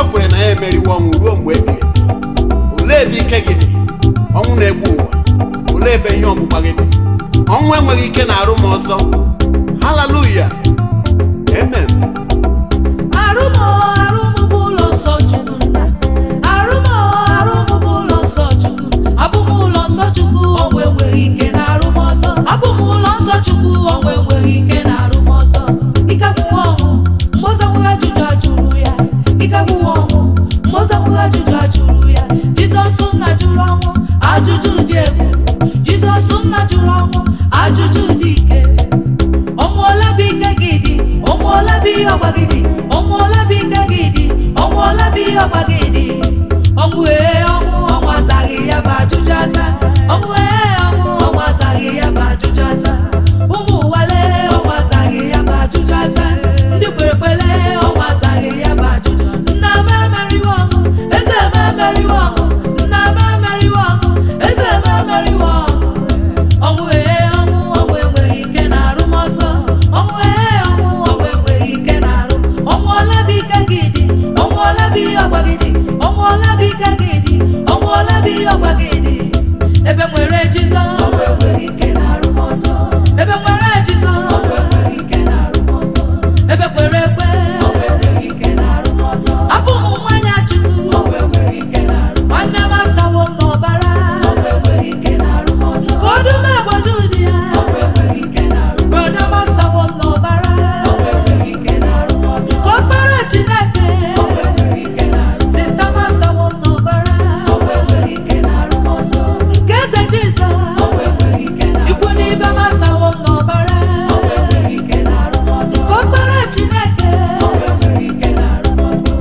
o kwere na ya emeriwo ọnwụ ruo mgbe ebighị ebi. olee ebe ike gị dị ọnwụ na-egbu ụwa olee ebe ihe ọgbụgba gị dị ọnwụ enweghị ike na-arụ m ọzọ haleluya amen Arụmọ arụmụ bụ ụlọ nsọ Chukwu nna. Arụmọ arụmụ bụ ụlọ nsọ Chukwu. Abụ m ụlọ nsọ Chukwu onwe enweghị ike na arụm ọzọ. Abụ m ụlọ nsọ Chukwu onwe enweghị ike na arụm ọzọ. Ike agwụghị ọnwụ mgbe ọzọ nwere ajụjụ ajụrụ ya. Ike agwụghị ọnwụ mgbe ọzọ nwere ajụjụ ajụrụ ya. Jizọs nna jụrụ ọnwụ ajụjụ dị egwu. Jizọs nna jụrụ ọnwụ ajụjụ dị ike. ọnwụọla bụ ike gị dị ọnwụọla bụ ihe ọgba gị dị ọnwụọla bụ ike gị dị ọnwụọla bụ ihe ọgba gị dị ọnwụ ee ọnwụ ọnwụ azaghị ya bụ ajụjụ aza ọnwụ ee ọnwụ ọnwụ azaghị ya bụ ajụjụ aza ụmụ ụwale ọnwụ azaghị ya bụ ajụjụ aza ndị kwere kwere ọnwụ azaghị ya bụ ajụjụ nna m emeriwo ọnwụ eze m emeriwo ọnwụ nna m emeriwo ọnwụ eze m emeriwo ọnwụ ọnwụ ee ọnwụ ọnwụ enweghị ike na-arụ m ọzọ ọnwụ ee ọnwụ ọnwụ enweghị ike na-arụ ọnwụ ọla bụ ike gị dị ọnwụ ọla bụ ihe ọgba gị dị ọnwụ ọla bụ ike gị dị ọnwụ ọla bụ ihe ọgba gị dị ebe nwere Jizọs ọnwụ enweghị ike na-arụ m ọzọ ebe nwere Jizọs ọnwụ enweghị ike na-arụ m ọzọ ebe kwere ekwe ọnwụ enweghị ike na-arụ m ọzọ abụ m nwanyị Chukwu ọnwụ enweghị ike na-arụ m nwanne m asawo m n'ọbara ọnwụ enweghị ike na-arụ m ọzọ ka ọdụm egboju dị ya ọnwụ enweghị ike na-arụ m brọda m asawo m n'ọbara ọnwụ enweghị ike na-arụ m ọzọ ka ọkpara Chineke ọnwụ enweghị ike na-arụ m sista m asawo m n'ọbara ọnwụ enweghị ike na-arụ m ọzọ nke eze Jizọs ọnwụ enweghị ike na-arụ m ikwu n'ibe m asawo m n'ọbara ọnwụ enweghị ike na-arụ m ọzọ ka ọkpara Chineke ọnwụ enweghị ike na-arụ m ọzọ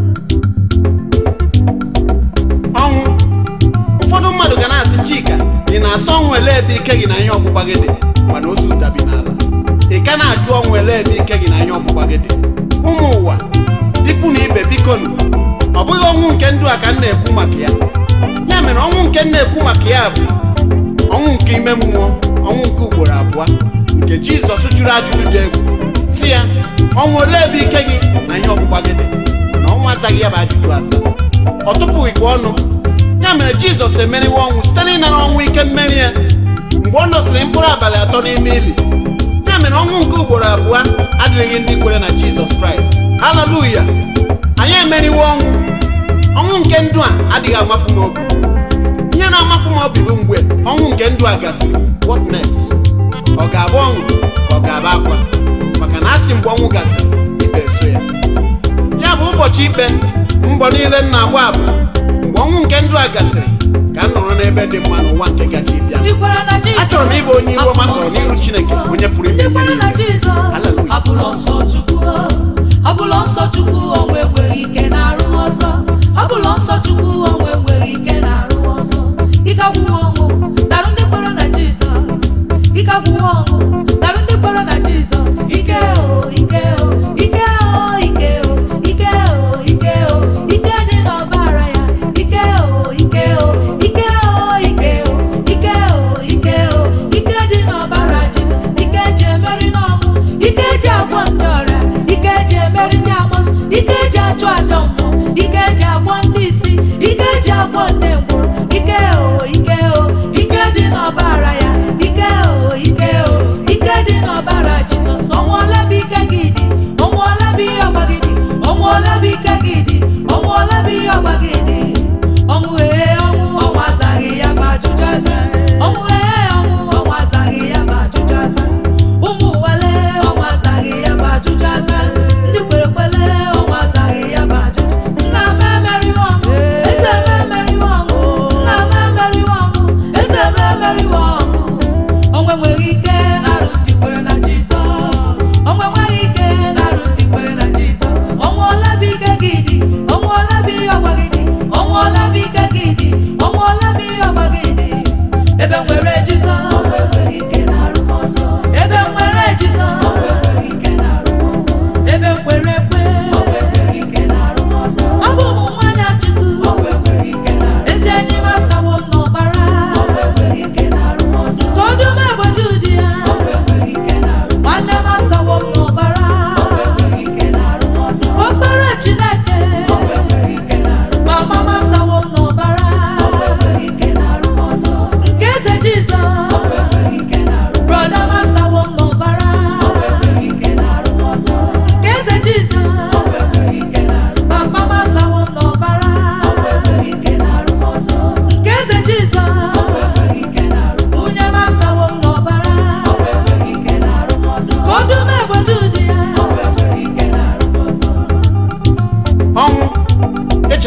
ọnwụ ụfọdụ mmadụ ga na-asị chika ị na-asọ ọnwụ ele ebe ike gị na ihe ọgbụgba gị dị mana ozu dabi n'ala ị ka na-ajụ ọnwụ ele ebe ike gị na ihe ọgbụgba gị dị ụmụ ụwa ikwu na ibe biko nụ ọ bụghị ọnwụ nke ndụ a ka m na-ekwu maka ya ya mere ọnwụ nke m na-ekwu maka ya bụ ọnwụ nke ime mmụọ ọnwụ nke ugboro abụọ nke jizọs jụrụ ajụjụ dị egwu si ya ọnwụ ole ebe ike gị na ihe ọgbụgba gị dị na ọnwụ azaghị ya bụ ajụjụ aza ọ tụpụghịkwa ọnụ ya mere jizọs emeriwe ọnwụ site n'ịnara ọnwụ ike mmeri ya mgbe ọ nọsịrị mkpụrụ abalị atọ n'ime ili ya mere ọnwụ nke ugboro abụọ adịrịghị ndị kwere na jizọs kraịst haleluya anyị emeriwe ọnwụ ọnwụ nke ndụ a adịghị amapụ m obi ihe na-amapụ m obi bụ mgbe ọnwụ nke ndụ a gasịrị what next ọ ga-abụ ọṅụ ka ọ ga-abụ akwa maka na asị mgbe ọnwụ gasịrị ikpe eso ya ya bụ ụbọchị ikpe mbọ niile m na-agba bụ mgbe ọnwụ nke ndụ a gasịrị ka m nọrọ n'ebe dị mma n'ụwa nke gaji bịa ndị kwere na Jizọs achọrọ m ịbụ onye iru ọma kọrọ n'iru chineke onye pụrụ ime ndị ihe kwere na niile Jizọs Hallelujah. abụlọ nsọ Chukwu abụlọ nsọ Chukwu onwe enweghị ike na-arụ ọzọ abụlọ nsọ Chukwu onwe enweghị ike na-arụ ọzọ ike agwụghị ọnwụ narụ ndị kwere na Jizọs ike agwụghị ọnwụ narụ ndị kwere na Jizọs ike o ike o ike o ike o ike o ike o ike dị n'ọbara ya ike o ike o ike o ike o ike o ike o ike dị n'ọbara Jizọs ike eji emeri n'ọnwụ ike eji agwọ ndị ọrịa ike eji emeri ndị amụsụ ike eji achụ aja mmụọ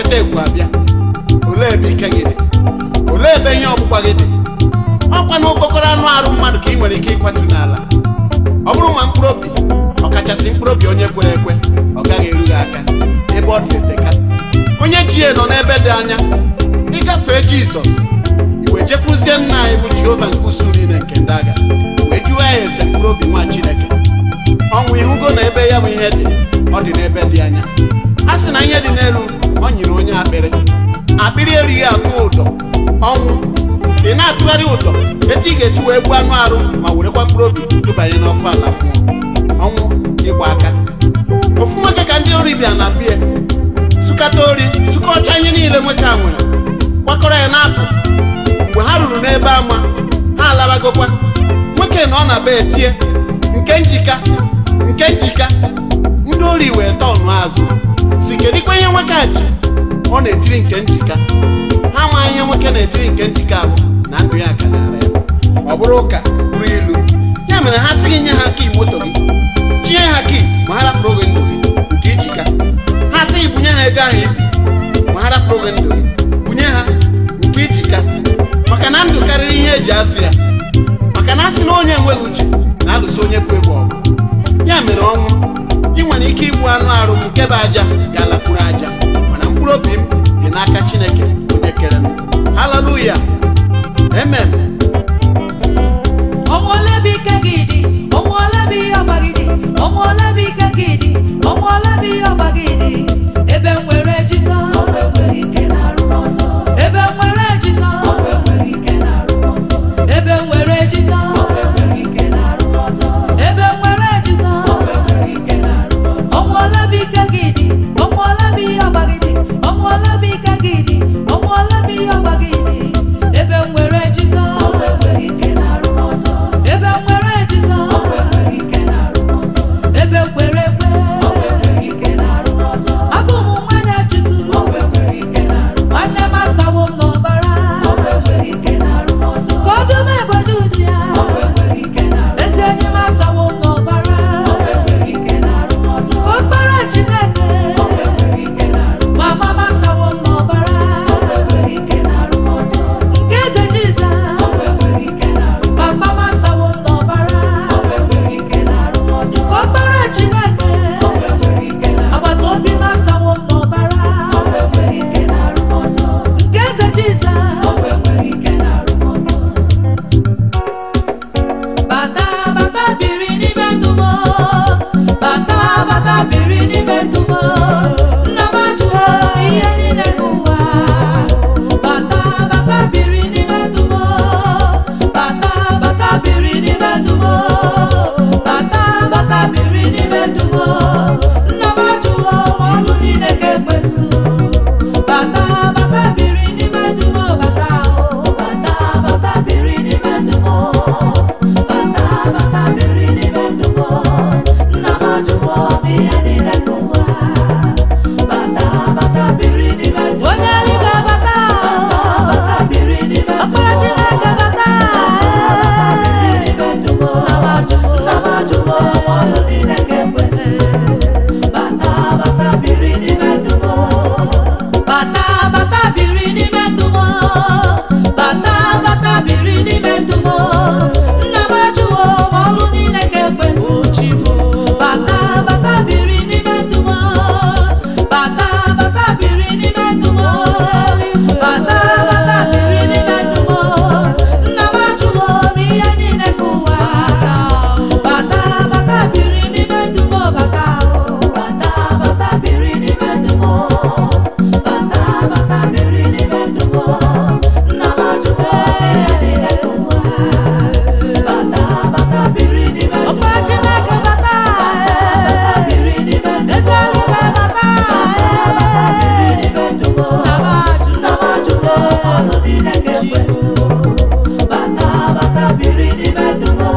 nkata egwu abịa olee ebe ike gị dị olee ebe ihe ọgbụgba gị dị ọkwa na okpokọrọ anụ arụ mmadụ ka ị nwere ike ịkwatu n'ala ọ bụrụ ma mkpụrụ obi ọkachasị mkpụrụ obi onye kwere ekwe ọ gaghị eru gị aka ebe ọ dị eteka onye ji ya nọ n'ebe dị anya ịgafee jizọs iwe jekwuzie nna anyị bụ jehova nke usu niile nke ndị agha wee jụọ ya ese mkpụrụ obi nwa chineke ọnwụ ịhụgo na ebe ya bụ ihe dị ọ dị n'ebe dị anya a sị na ihe dị n'elu ọ nyere onye akpịrị akpịrị erighị atụ ụdọ ọnwụ ị na-atụgharị ụdọ etu ị ga-esi wee gbuo anụ arụ ma werekwa mkpụrụ obi tụbanye n'ọkụ ala mmụọ ọnwụ ịgba aka ofu nwoke ka ndị ori bịa na bie sụkata ori sụkọcha ihe niile nwoke a nwere kwakọrọ ya n'akụ mgbe ha ruru n'ebe ama ha alabagokwa nwoke na ọ na be etie nke njika nke njika ndị ori wee tọnụ azụ si kedikwa ihe nwoke a ji ọ na-etiri nke njika ha amaghị ihe nwoke na-etiri nke njika bụ na ndụ ya ka dara ya ọ bụrụ ụka bụrụ ilu ya mere ha sịghị nye ha kii moto gị tinye ha kii ma ha rapụrụ gị ndụ gị nke ijika ha sịghị bunye ha ego ahụ ibi ma ha rapụrụ gị ndụ gị bunye ha nke ijika maka na ndụ karịrị ihe eji asụ ya maka na asị na onye enweghị uche na-alụso onye bụ egbe ọgụ ya mere ọnwụ ị nwere ike igbu anụ arụ m nke bụ aja ga-alakwuru aja mana mkpụrụ obi m dị n'aka chineke onye kere m haleluya amen ọmọ ọlẹ́bí kẹ́gìdì ọmọ ọlẹ́bí ọgbàgìdì ọmọ ọlẹ́bí kẹ́gìdì ọmọ ọlẹ́bí ọgbàgìdì ebe nwere jizọs ebe nwere jizọs ebe nwere jizọs ebe nwere jizọs ọmọ ọlẹ́bí kẹ́gìdì ọmọ ọlẹ́bí ọgbàgìdì ọmọ ọlẹ́bí kẹ́gìdì ọmọ ọlẹ́bí ọgbàgìdì ebe nwere jizọs ebe nwere jizọs ebe kwere ekwe abụ m nwanyị chukwu nwanne m asawo m n'ọbara ka ọdụm ebodo ụdị ya ezi enyi m asawo m n'ọbara ka ọkpara chineke mama m asawo m n'ọbara nke eze jiza papa m asawo m n'ọbara ka ọkpara chineke agbata obi m asawo m n'ọbara nke eze jiza bata bata biri n'ime ndụ m bata bata biri n'ime ndụ m nna m ajụọ ihe niile n'ụwa bata bata biri n'ime ndụ m bata bata biri n'ime ndụ m bata bata biri n'ime ndụ m nna m ajụọ ọlụ niile ga-ekwesu bata bata biri n'ime ndụ m bata o bata bata biri n'ime ndụ m bata bata biri n'ime ndụ m nna m ajụọ ihe niile n'ụwa bata bata biri n'ime ndụ m onye eluigwe bata bata biri n'ime ndụ m ọkpara Chineke bata biri n'ime ndụ m nna m ajụọ ọlụ niile ga-ekwesị bata bata biri n'ime ndụ m bata bata biri n'ime ndụ m bata bata biri n'ime ndụ m nna m ajụwo ma ọlụ niile ga-ekwesị chi m bata bata biri n'ime ndụ m bata bata biri n'ime ndụ m bata bata biri n'ime ndụ m nna m ajụwo m ihe niile ka ụwa bata bata biri n'ime ndụ m bata bata bata biri n'ime ndụ m bata bata biri n'ime ndụ m nna m ajụwo ihe niile ka ụwa bata bata biri n'ime ndụ m ọkwa Chineke bata bata biri n'ime ndụ m eze eluigwe bata bata biri n'ime ndụ m nna m ajụwo ọlụ niile ga-ekwesu bata bata biri n'ime ndụ m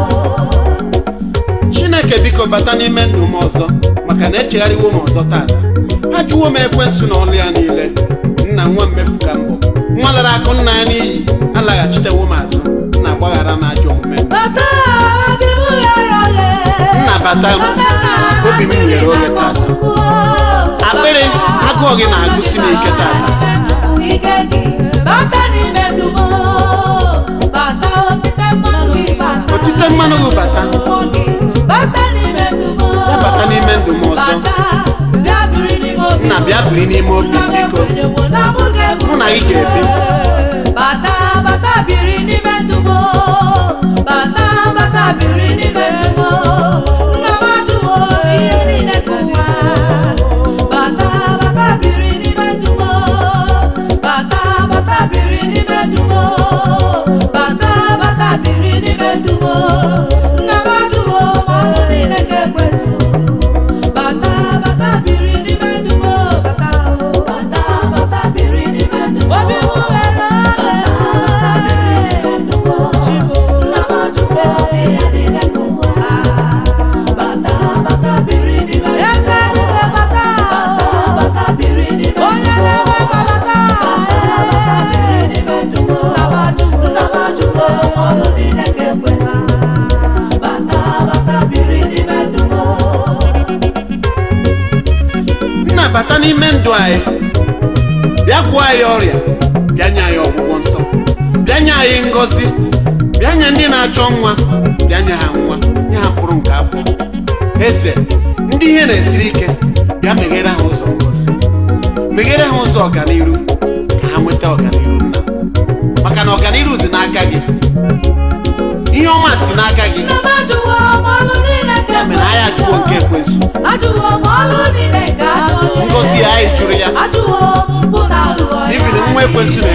chineke biko bata n'ime ndụ m ọzọ maka na echegharịwo m ọzọ tata ajụwo m ekwensu na ọlụ ya niile nna nwa mmefu ka mbụ nwa lara akụ nna ya n'iyi alaghachitewo m azụ nna gbaghara m ajọ omume m. bata bịa ya ya nna bata m obi m nwere oge tata akpịrị agụụ gị na-agụsi m ike tata ike gị bata n'ime ndụ m bata otite mmanụ gị bata otite mmanụ gị bata mmụọ gị bata n'ime ndụ m ya bata n'ime ndụ m ọzọ bata bịa biri n'ime obi nna bịa biri n'ime obi m biko Mụ na gị ga-ebi. bata bata biri n'ime ndụ m bata bata biri n'ime ndụ m nna m ajụwo ihe niile ka ụwa bata bata biri n'ime ndụ m bata bata biri n'ime ndụ m bata bata biri n'ime ndụ m nna m ajụwo ma ọlụ niile ga-ekwezu bata bata biri n'ime ndụ m bata bata bata biri n'ime ndụ m obi m ghere nna m ajụwo ihe niile ka ụwa bata bata biri n'ime ndụ m bata bata biri n'ime onye na-enwe bata bata biri n'ime ndụ m nna m ajụwo ọlụ niile ga-ekwesị bata bata biri n'ime ndụ m nna bata n'ime ndụ anyị bịa gwụọ anyị ọrịa bịa nye anyị ọgwụgwọ nsọ bịa nye anyị ngọzi bịa nye ndị na-achọ nwa bịa nye ha nwa nye ha mkpụrụ nke afọ eze ndị ihe na-esiri ike bịa meghere ha ụzọ ngọzi meghere ha ụzọ ọganiru ka ha nweta ọganiru nna maka na ọganiru dị n'aka gị ihe ọma si n'aka gị Nna m ajụwo m ọlụ niile nke ya mere anyị ajụwo nke ekwensu ajụwo m ọlụ niile nke ajọ onye ngọzi anyị jụrụ ya ajụwo m mpụ na aghụghọ ya ibiri nwa ekwensu